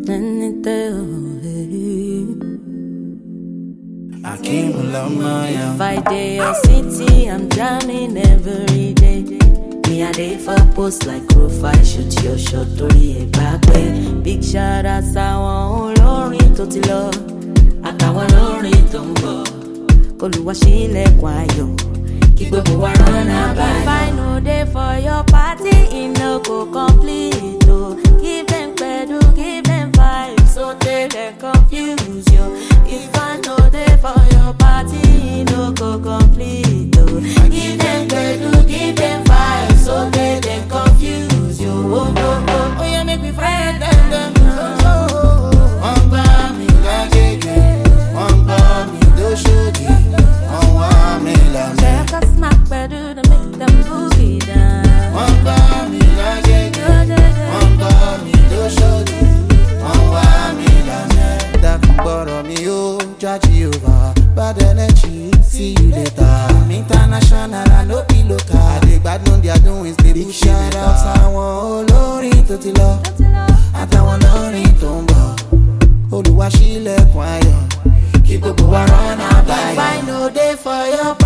Akim Lamaya. If I day your city, I'm drowning every day. Me a day for post like profile, shoot your shot torí ẹ̀ gbà pé. Big shout out sáwọn olórin tó ti lọ, àtàwọn olórin tó ń bọ̀. K'Olúwa ṣílẹ̀kùn ayọ̀, kí gbogbo wa rọ́nà báyọ̀. If I no dey for your party, e no go complete o. Give them gbedu, give them vibes, so they dey confuse you. If I no dey for your party, e no go complete o. Give them gbedu, give them vibes, so they dey confuse you. Oh, oh, oh. Oh, yeah, make me friend them, them. Oh, wọ́n gbá mi lágége, wọ́n gbá mi lóṣòdì, wọ́n wá mi lànà. Check a smack gbedu to make them boogie down. Wọ́n gbá mi lágége, wọ́n gbá mi lóṣòdì, wọ́n wá mi lànà. Dákun gbọ́rọ̀ mi ó jáde over, bad energy, see you later. I'm international, I no be local. I dey gbádùn their doings, dey big shout out sáwọn olórin tó ti lọ. àtàwọn olórin tó ń bọ̀ olùwà sílẹ̀kùn ayọ̀ kí gbogbo wa rọ́nà If báyọ̀. I no dey for your